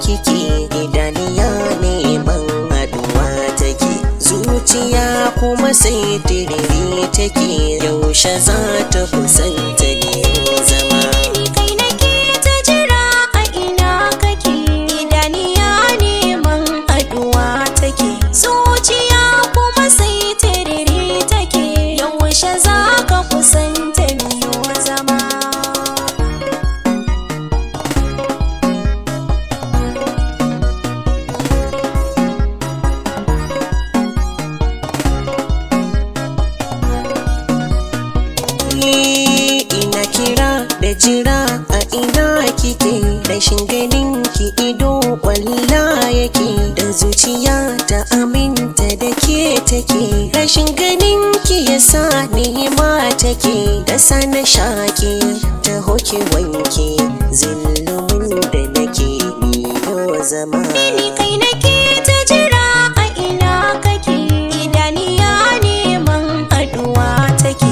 kike idaniya neman haduwa take zuciya kuma sai tiriri take yaushe za ta kusanta ne zama Ni kai nake ta jira a ina kake idaniya neman haduwa take zuciya kuma sai tiriri take yaushe za ka kusanta miyo zama Ni ina kira da jira a ina kike rashin ganin ki ido kwalla yake da zuciya ta aminta da ke take rashin ganin ki yasa nema take da sana shake ta hoke wanke zillumin da nake niyo zama Ni kai nake ta jira a ina kake idaniya neman haduwa take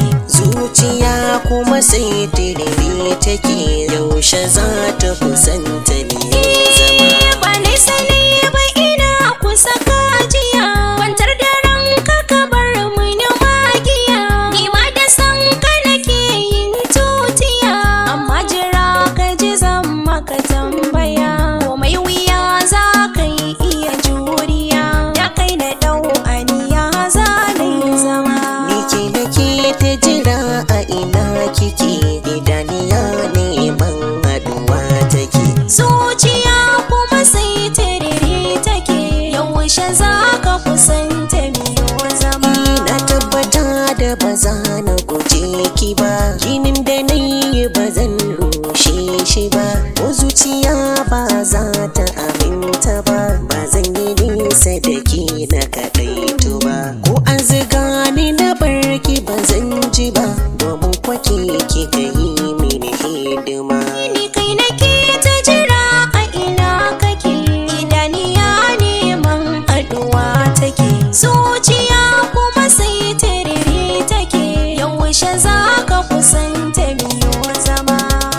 zuciya kuma sai tiriri take yaushe za ta kusanta ne zama ba nisa ne ba ina kusa kajiya kwantar da ranka ka bar mini magiya ni ma da san ka nake yin tutiya amma jira ka ji zan maka tambaya komai wuya za ka yi iya juriya da kai na dau aniya za na yi zama Nike nake ta jira a ina kike idaniya neman haduwa take zuciya kuma sai tiriri take yaushe za ka kusanta miyo zama na tabbata da ba za na guje ki ba ginin da na yi ba zan rushe shi ba ko zuciya ba za ta aminta ba ba zan yi nisa da ki na kaɗaitu ba ko an ziga ni na barki ba zan ji ba domin kwake ki ka yi mini hidima Ni kai nake ta jira a ina kake idaniya neman haduwa take zuciya kuma sai tiriri take yaushe za ka kusanta miyo zama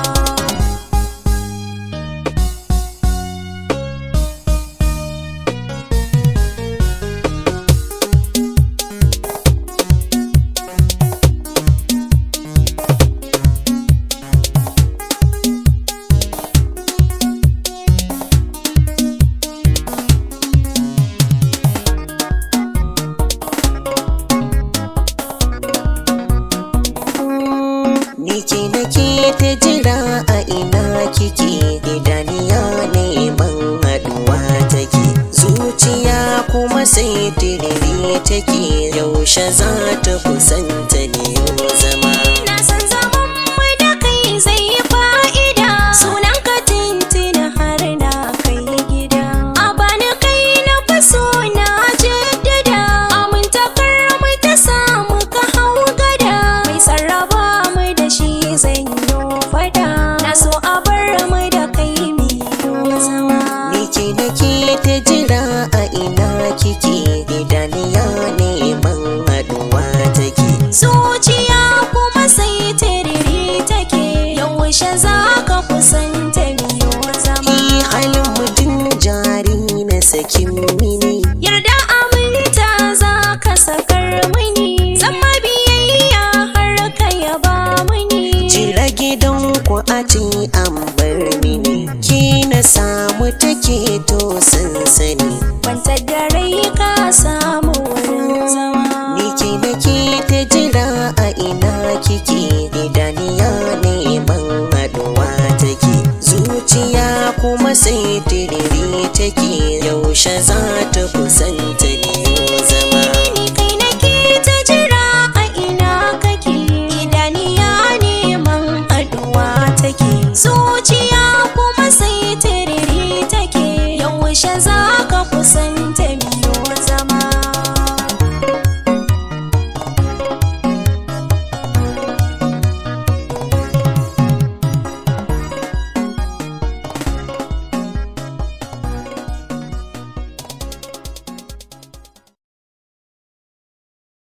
Ni ke nake ta jira a ina kike idaniya neman haduwa take zuciya kuma sai tiriri take yaushe za ta kusanta ne zama Na san zaman mu da kai zai yi fa'ida Sunan ka tintina har na kai gida A bani kai na faso na jaddada Amintakar mu ta samu ka hau gada Mai sarraba mu da shi zan yi fada Na so a bar mu da kai miyo zama Ni ke nake ta jira a ina kike idaniya neman haduwa take Zuciya kuma sai tiriri take Yaushe za ka kusanta miyo zama Ni halin mutum jari na sakin mini Yarda aminta za ka sakar mini Zama biyayya har ka yaba mini Jira gidan ku a ce an bar mini Ki na samu take to sansani Kwanta da rai ka samu wurin zama Ni ke nake ta jira a ina kike idaniya neman haduwa take Zuciya kuma sai tiriri take yaushe za ta kusanta ne zama Ni kai nake ta jira a ina kake idaniya neman haduwa take zuciya kuma sai tiriri take yaushe za